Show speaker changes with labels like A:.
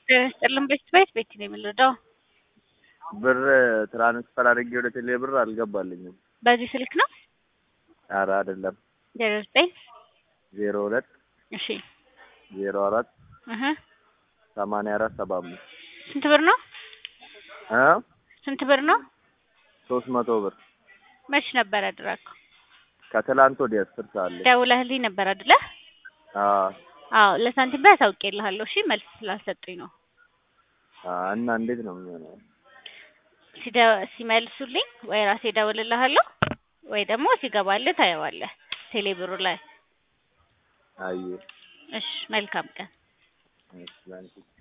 A: ጤና ይስጥልን ቤት ቤት ቤት ነው የምንረዳው።
B: ብር ትራንስፈር አድርጌ ወደ ቴሌ ብር አልገባልኝም።
A: በዚህ ስልክ ነው
B: ኧረ አይደለም
A: ዜሮ ዘጠኝ
B: ዜሮ ሁለት
A: እሺ
B: ዜሮ አራት
A: እህ
B: ሰማንያ አራት ሰባ አምስት
A: ስንት ብር ነው?
B: እ
A: ስንት ብር ነው?
B: ሶስት መቶ ብር
A: መች ነበር ያደረገው?
B: ከትላንት ወዲያ አስር ሰዓት ላይ
A: ደውለህልኝ ነበር አይደለ?
B: አዎ
A: አዎ ለሳንቲም ባይ አሳውቄልሃለሁ። እሺ መልስ ስላልሰጡኝ ነው።
B: አ እና እንዴት ነው የሚሆነው?
A: ሲደ- ሲመልሱልኝ ወይ ራሴ እደውልልሃለሁ ወይ ደግሞ ሲገባልህ ታየዋለህ ቴሌ ብሩ ላይ።
B: አይ
A: እሺ መልካም ቀን።
B: እሺ ላንቺ